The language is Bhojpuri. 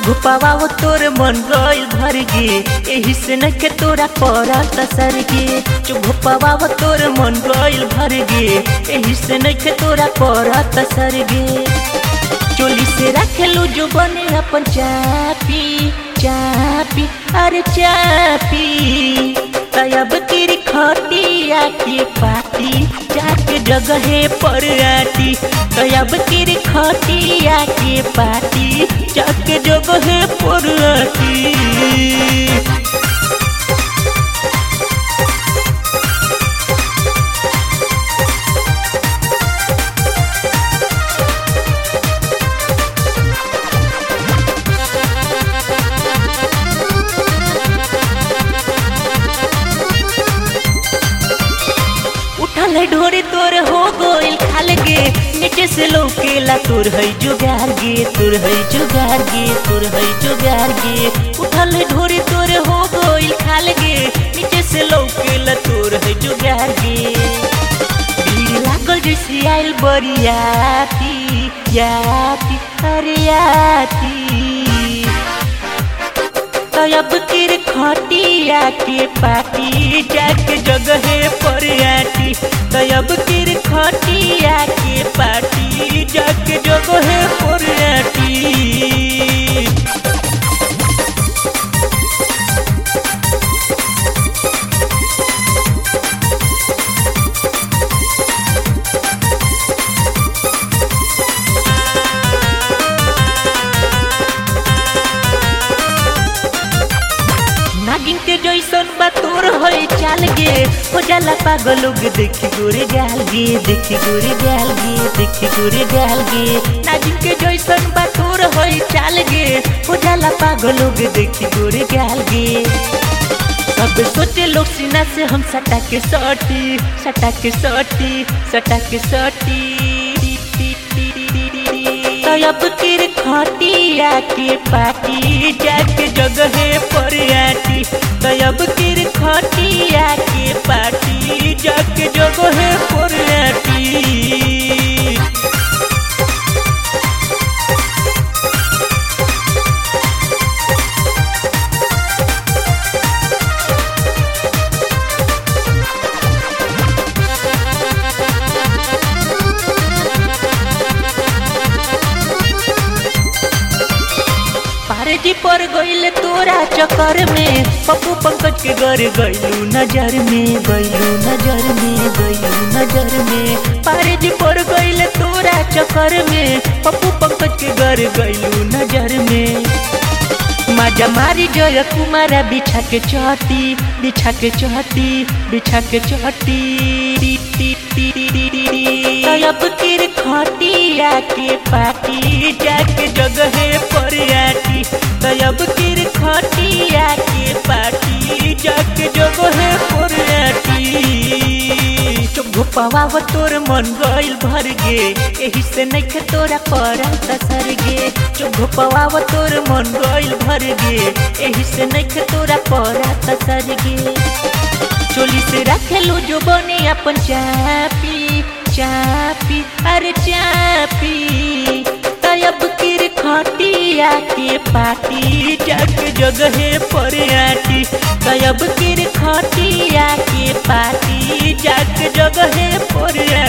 चुभुपावा वो तोर मन गइल भर गे एही से न के तोरा पड़ा तसर गे चुभुपावा वो तोर मन गइल भर गे एही से न के तोरा पड़ा तसर गे चोली से रखेलू जो बने अपन चापी चापी अरे चापी तब किर खटिया के पाती जाके जगहे पर आती तब किर खटिया के पाती जाके जगहे पर आती उठल है ढोरे तोर हो गोइल खाल गे नीचे से लौकेला तोर है जुगार गे तोर है जुगार गे तोर है जुगार गे उठल है ढोरे तोर हो गोइल खाल गे नीचे से लौकेला तोर है जुगार गे भीड़ लागल जैसे आइल बरियाती याती अरे याती तब किर खटिया के पाती जाके जगहे पर आती तब किर खटिया के पाती जाके जगहे पर आती नागिन के जैसन बा तोर होई चाल गे हो जाला पागल लोग देखी गोरे गाल गे देखी गोरे गाल गे देखी गोरे गाल गे नागिन के जैसन बा तोर होई चाल गे हो जाला पागल लोग देखी गोरे गाल गे सब सोचे लोग सीना से हम सटा के सटी सटा के सटी सटा के सटी तब किर खटिया के पाती जाके जगहे पर आती तब किर खटिया के पाती जाके जगहे पर आती पारे जी पर गइल तोरा चक्कर में पप्पू पंकज के घर गइलू नजर में गइलू नजर में गइलू नजर में पारे जी पर गइल तोरा चक्कर में पप्पू पंकज के घर गइलू नजर में माजा मारी जय कुमारा बिछा के चहटी बिछा के चहटी बिछा के चहटी तब किर खटिया के पाती जाके जगहे पर आती तब किर खटिया के पाती जाके जगहे पर आती चुप वो तोर मन गइल भर गे एही से नइखे तोरा पड़ा तसर गे चुप वो तोर मन गइल भर गे एही से नइखे तोरा पड़ा तसर गे चोली से रखेलू जो बने अपन चापी चापी अरे चापी तब किर खटिया के पाती जग जगहे पर आती तब किर खटिया के पाती जग जगहे पर